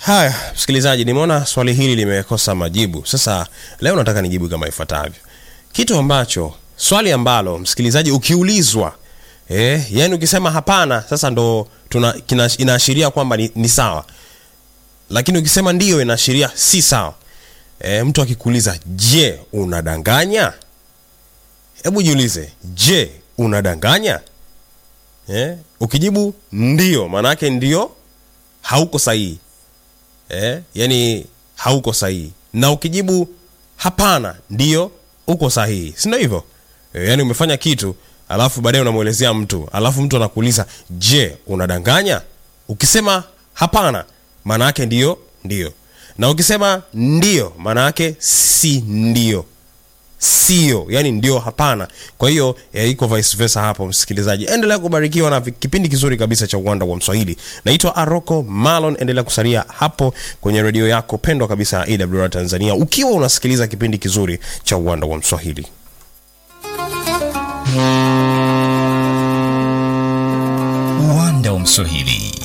Haya, msikilizaji, nimeona swali hili limekosa majibu. Sasa leo nataka nijibu kama ifuatavyo, kitu ambacho swali ambalo msikilizaji ukiulizwa eh, yani ukisema hapana, sasa ndo tuna kina, inaashiria kwamba ni, ni sawa, lakini ukisema ndiyo inaashiria si sawa. Eh, mtu akikuuliza je, unadanganya? Hebu jiulize, je, unadanganya? Eh, ukijibu ndio, maana yake ndio hauko sahihi eh, yani hauko sahihi, na ukijibu hapana, ndio uko sahihi, si ndio hivyo? Eh, yani umefanya kitu alafu baadaye unamwelezea mtu alafu mtu anakuuliza je, unadanganya? Ukisema hapana, maana yake ndio ndio, na ukisema ndio, maana yake si ndio sio yani ndio hapana kwa hiyo eh, iko vice versa hapo msikilizaji endelea kubarikiwa na vi- kipindi kizuri kabisa cha uwanda wa mswahili naitwa aroko malon endelea kusalia hapo kwenye redio yako pendwa kabisa ya awr tanzania ukiwa unasikiliza kipindi kizuri cha uwanda wa mswahili uwanda wa mswahili